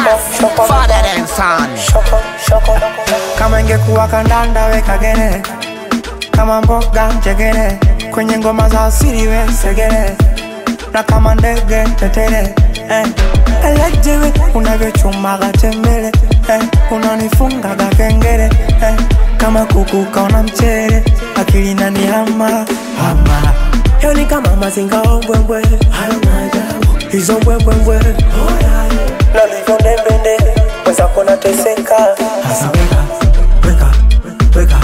Father and son. kama ingekuwa kandanda weka gere kama mboga njegere kwenye ngoma za asili we segere na kama ndege tetere eh. elejewe unavyochumaga tembele eh. unanifungaga kengere eh. kama kuku kaona mchere akili nani hama hama yo ni kama mazinga ombwembwe hayo maajabu hizo mbwembwembwe nalivyo ndembende weza kona teseka hasa weka weka weka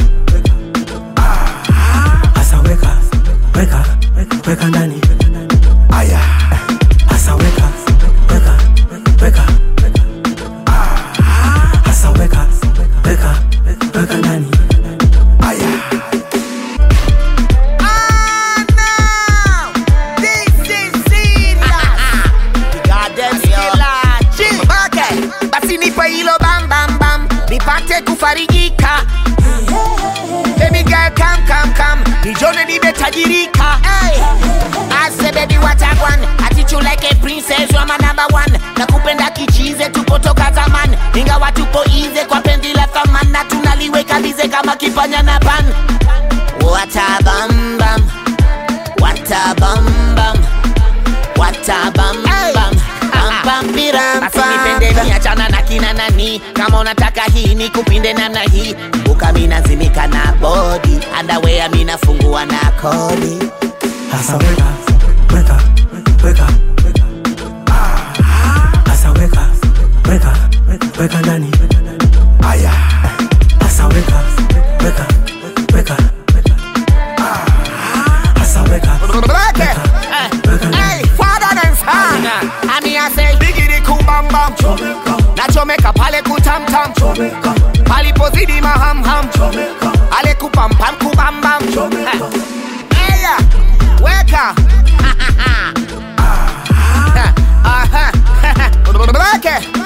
hasa weka weka weka ndani aya hasa weka weka weka hasa weka weka weka ndani aya Ah, now, this is serious. Goddamn killer. Chill. Okay. Basi nipe hilo bam bam bam nipate kufarijika Baby girl come come come nijone nimetajirika hey. I say baby what I want Attitude like a princess you are my number one Nakupenda kichize tupotoka zaman Ingawa tupo ize kwa pendi la thaman Na tunaliweka bize kama kipanya na pan What a bam bam What a bam bam What a bam bam Bam bam biram Basi nipende mi achana na kina nani Kama unataka hii ni kupinde namna hii Buka mina zimika na body Underwear mina fungua na kodi hasa weka weka weka hasa weka weka weka ndani aya hasa weka weka weka hasa weka Hey, father and son Ami I say Bigidi kubambam Nachomeka pale kutamtam Palipozidi mahamham Ale kupampam kubambam Eya Weka Aha